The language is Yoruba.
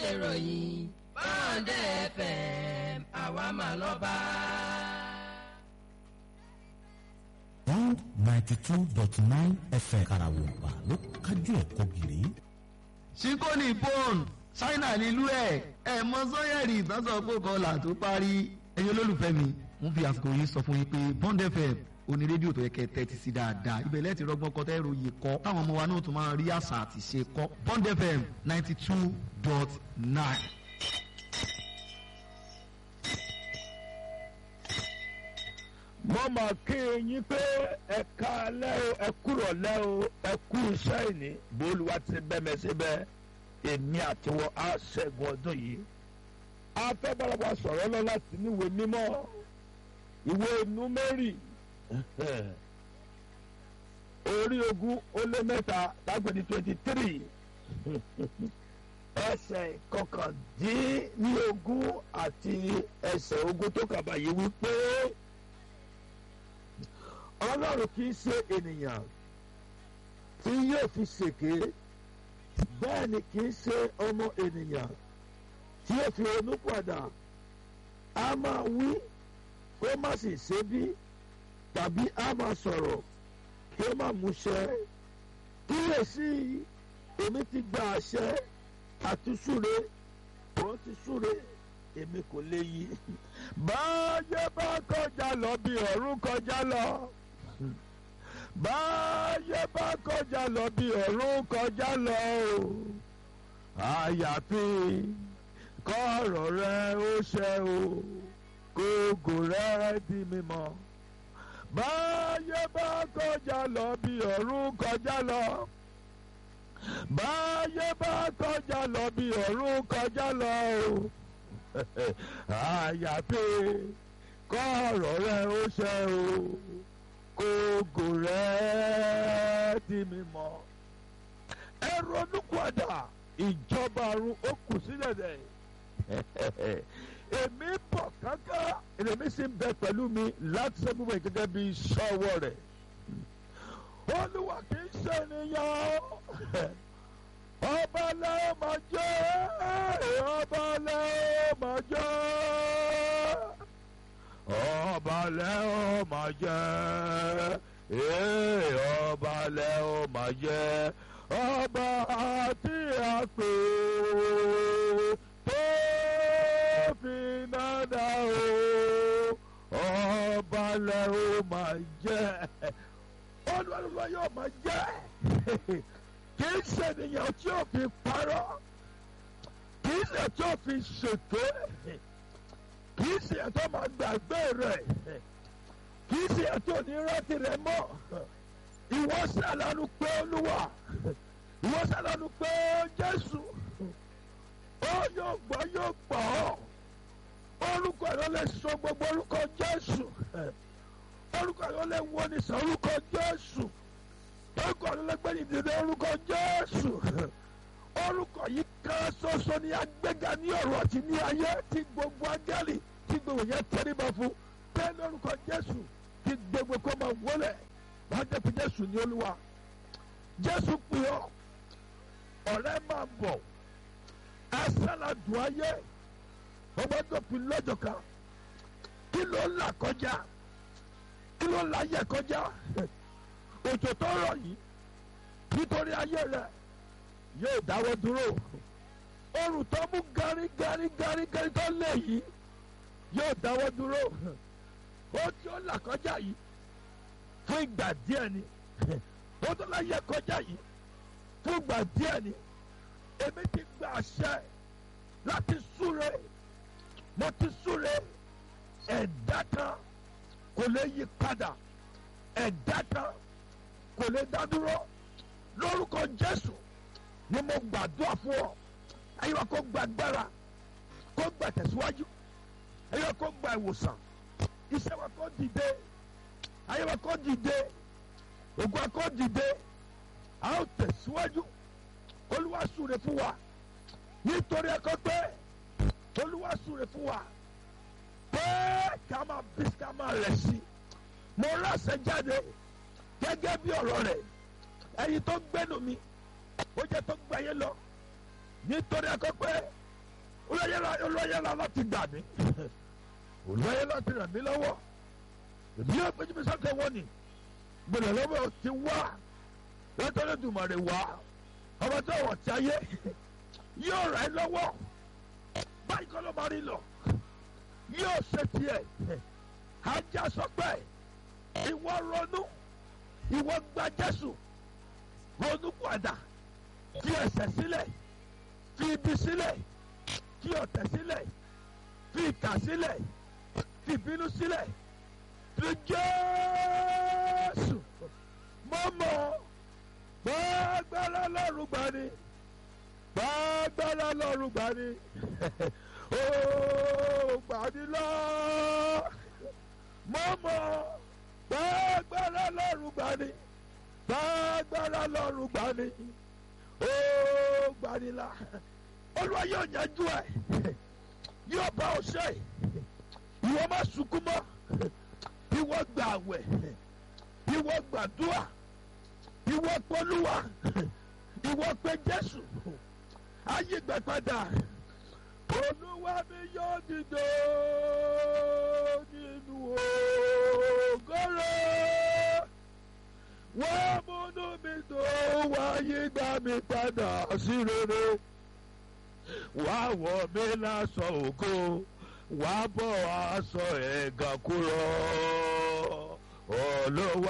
ṣèròyìn báńdẹ̀ fm àwa mà lọ́ba. one ninety two dot nine fm karawompa ló kájú ẹ̀kọ́ gírí. síkóni bone ṣáínà nílùú ẹ̀ ẹ̀ mọ sọ́yẹ̀rì ìtànsán pòkan là tó parí ẹ̀yin olólùfẹ́ mi ń fi àsìkò yìí sọ fún yín pé bond fm oní rédíò tó yẹ kẹ́ tẹ́tí sí dáadáa ibẹ̀ lẹ́ẹ̀tì rọgbọ́n kọ́ tẹ́ ròyìn kọ́ táwọn ọmọ wa náà tún máa rí àṣà àti ṣe kọ́ bond fm ninety two dot nine. mo mọ̀ kí yín pé ẹ ká lẹ́ o ẹ kúrò lẹ́ o ẹ kú iṣẹ́ ìní bólúwa ti bẹ́mẹ̀ síbẹ̀ èmi àtiwọ́ á ṣẹ́gun ọdún yìí. a fẹ́ bára wa sọ̀rọ̀ lọ láti níwèé mímọ́ ìwé númẹ́rì orí ogún ó lé mẹ́ta lágbẹ̀dì twenty three ẹsẹ̀ kọkàndínlógún àti ẹsẹ̀ ogún tó kàbà yìí wípé ọlọ́run kì í ṣe ènìyàn tí yóò fi ṣèké bẹ́ẹ̀ ni kì í ṣe ọmọ ènìyàn tí yóò fi ronú padà a máa wí kó má sì ṣe bí tàbí a máa sọ̀rọ̀ kí ó má múṣẹ kíyèsí èmi ti gba àṣẹ àti súre wọ́n ti súre èmi kò lè yí. báyé bá kọjá lọ bí ọ̀run kọjá lọ báyé bá kọjá lọ bí ọ̀run kọjá lọ o àyàfi kọ́ọ̀rọ̀ rẹ ó ṣẹ o kóògò rẹ di mímọ́ báyé bá kọjá lọ bí ọ̀run kọjá lọ báyé bá kọjá lọ bí ọ̀run kọjá lọ o àyàfi kọ́ọ̀rọ̀ rẹ ó ṣẹ o kóògò rẹ di mímọ́ ẹ ronú padà ìjọba ọ̀run ó kù sílẹ̀ dẹ̀ èmi bọ̀ kankan èmi sì ń bẹ pẹ̀lú mi láti ṣe gbogbo gẹ́gẹ́ bí sọ́wọ́ rẹ̀ olúwa kì í ṣe ènìyàn ọba lẹ́wọ̀n máa jẹ́ ọba lẹ́wọ̀n máa jẹ́ ọba lẹ́wọ̀n máa jẹ́ ọba lẹ́wọ̀n máa jẹ́ ọba àti àpè tó fi nádà o ọba lẹ́wọ̀n máa jẹ́ olúwa yóò máa jẹ́ kì í ṣe ènìyàn tí ó fi parọ́ kì í ṣe tí ó fi ṣèké kì í ṣe ẹ̀tọ́ máa gbàgbé rẹ̀ kì í ṣe ẹ̀tọ́ ní rántí rẹ̀ mọ́ ìwọ ṣàlànà pé olúwa ìwọ ṣàlànà pé jésù ó yóò gbọ́ yóò gbọ́ orúkọ ẹ̀rọ lè sọ gbogbo orúkọ jésù orúkọ ẹ̀rọ lè wọ ní sọ orúkọ jésù orúkọ ẹ̀rọ lè gbẹ́ni dídé orúkọ jésù orúkọ yìí kan ṣoṣo ní agbẹ́ga ní ọ̀rọ̀ àti ní ayé tí gbogbo ángẹ́lì tí gbogbo yẹn tẹ́ríba fún bẹ́ẹ̀ lórúkọ jésù tí gbogbo kó máa wọlé wọ́n jẹ́ fi jésù ní olúwa jésù pè ọ́ ọ̀rẹ́ máa bọ̀ asálàdùn ayé ọgbọ́dọ̀pin lọ́jọ́ kan kí ló ń là kọjá kí ló ń là yẹ kọjá òjò tó rọ̀ yìí nítorí ayé rẹ̀ yóò dáwọ́ dúró oòrùn tó mú gari gari gari gari tó lé yìí yóò dáwọ́ dúró ó tí ó là kọjá yìí fún ìgbà díẹ̀ ni ó tó láyé kọjá yìí fún ìgbà díẹ̀ ni èmi ti gba àṣẹ láti súre mo ti súre ẹ̀dá kan kò lè yí padà ẹ̀dá kan kò lè dá dúró lórúkọ Jésù ni mo gbàdúrà fún ọ ayé wa kó gba agbára kó gba tẹ̀síwájú ayé wa kó gba ìwòsàn iṣẹ́ wa kó dìde ayé wa kó dìde ògùn wa kó dìde a ó tẹ̀síwájú olúwa súre fún wa nítorí ẹ̀kọ́ pé olúwa súre fún wa pé ká máa bí ká máa rẹ̀ sí mo ránṣẹ́ jáde gẹ́gẹ́ bí ọ̀rọ̀ rẹ̀ ẹ̀yin tó gbẹ́nu mi ó jẹ́ tó gbà yẹn lọ nítorí ẹ̀kọ́ pé olóyèlá láti gbà mí olóyè láti ràn mí lọ́wọ́ èmi yóò péjú mi sọ́kẹ́ wọ́n ni gbọ́dọ̀ lọ́wọ́ ti wá látọ̀rọ̀ dùmọ̀rẹ̀ wá ọmọ tó wọ̀ tí ayé yóò rẹ̀ lọ́wọ́ báyìí kọ́ ló máa rí lọ yóò ṣe tiẹ̀ ajá sọ pé ìwọ ronú ìwọ gba Jésù ronú padà fi ẹ̀ṣẹ̀ sílẹ̀ fi ibi sílẹ̀ fi ọ̀tẹ̀ sílẹ̀ fi ìkà sílẹ̀ fi ìbínú sílẹ̀ fi Jésù mọ́mọ́ gbàgbára lọ́rùn gbani gbàgbára lọ́rùn gbani ooo gbani lọ mọ́mọ́ gbàgbára lọ́rùn gbani gbàgbára lọ́rùn gbani ooo gbani la olúwa yóò yanjú ẹ yóò bá ọ ṣe ìwọ má sunkún mọ́ ìwọ gbà àwẹ̀ ìwọ gbàdúrà ìwọ pọlúwa ìwọ pé jésù ayé gbẹ padà olúwa mi yóò dìde nínú ògóró wọ́n múnú mi tó wáyé gbà mí padà sí rere wá wọ̀ mí lásọ ògo wá bọ̀ aṣọ ẹ̀gàn kúrò olúwa.